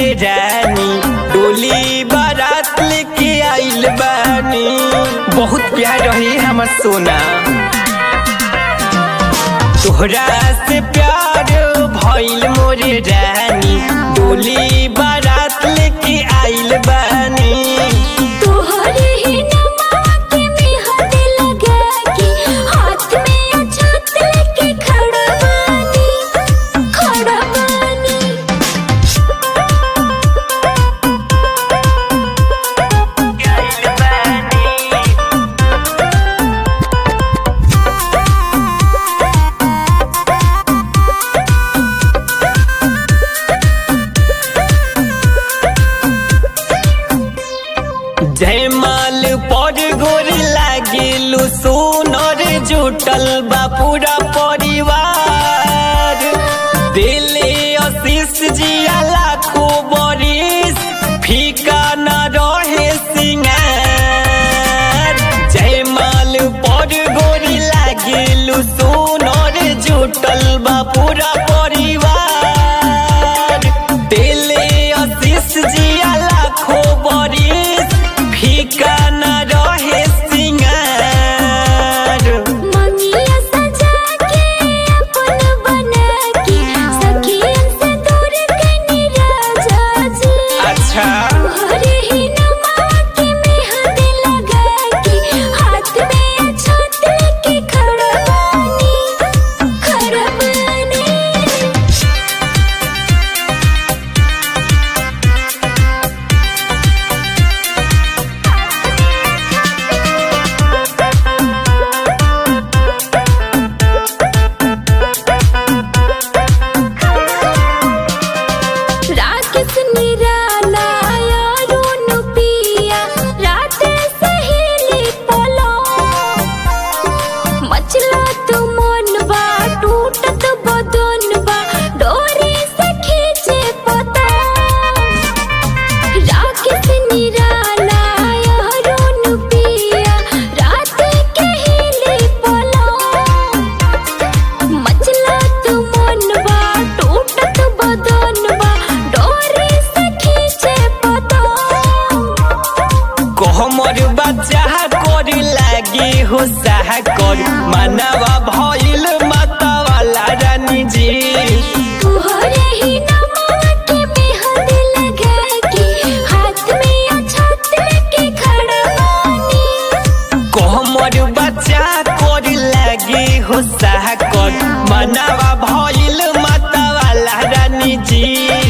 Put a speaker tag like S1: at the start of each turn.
S1: मोरे रानी डोली बारात लेके आइल बानी बहुत प्यार रही हमर सोना तोहरा से प्यार भइल मोरे रानी डोली बारात लेके आइल बानी
S2: तोहरे ही नमा के मेहंदी लगा के हाथ में अछत लेके खड़ा बानी खड़ा बानी
S1: आइल बानी जयमाल पर गोर लागिलु सोनर जुटल बा पूरा परिवार दिले आशीष जिया लाखो बरिस फीका न रहे सिंगार जयमाल पर गोर लागिलु सोनर जुटल बा पूरा परिवार दिले आशीष जिया लाखो बरिस फीका न रहे सिंगार
S2: मंगिया सजा के अपन बना के सखियन से दूर कनी राजा जी
S1: अच्छा
S2: तोहरे ही नमा के मेहंदी लगा के हाथ में अछत लेके खड़ा बानी खड़ा बानी राकेश निराला यारुन पिया रात सहेली पलो मचला तो मन बा टूटत बदन बा डोरी से खींचे पता राकेश निराला यारुन पिया रात कहेली पलो मचला तो मन बा टूटत बदन बा डोरी से खींचे पता
S1: कहमर बच्चा कर लागे हो साह कर मानवा भइल माता वाला रानी जी
S2: तोहरे ही नमा के मेहंदी लगा के हाथ में अछत लेके खड़ा बानी
S1: कहमर बच्चा कर लागे हो साह कर मानवा भइल माता वाला रानी जी